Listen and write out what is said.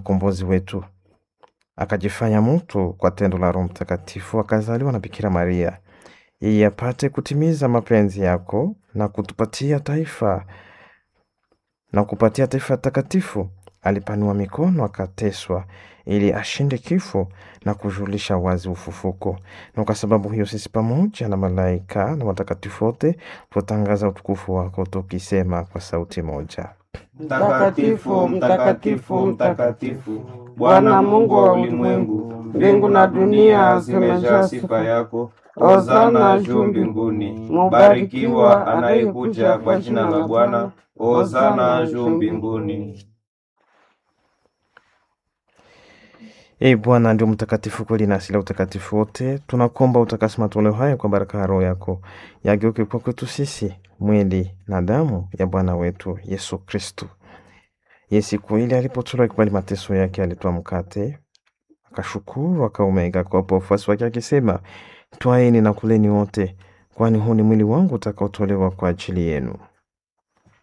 mkombozi wetu, akajifanya mtu kwa tendo la Roho Mtakatifu, akazaliwa na Bikira Maria ili apate kutimiza mapenzi yako na kutupatia taifa na kupatia taifa takatifu. Alipanua mikono akateswa, ili ashinde kifo na kujulisha wazi ufufuko. Na kwa sababu hiyo sisi pamoja na malaika na watakatifu wote tutangaza utukufu wako tukisema kwa sauti moja: Mtakatifu, mtakatifu, mtakatifu, Bwana Mungu wa ulimwengu, mbingu na dunia zimejaa sifa yako. Hosana juu mbinguni. Mubarikiwa anayekuja kwa jina la Bwana. Hosana juu mbinguni. Ee Bwana ndio mtakatifu kweli na asili ya utakatifu wote. Tunakuomba utakase matoleo haya kwa baraka ya Roho yako, yageuke kwa kwetu sisi mwili na damu ya Bwana wetu Yesu Kristu. Ye siku ile alipotolewa ikubali mateso yake, alitoa mkate akashukuru, akaumega akawapa wafuasi wake akisema, twaeni na kuleni wote, kwani huu ni mwili wangu utakaotolewa kwa ajili yenu.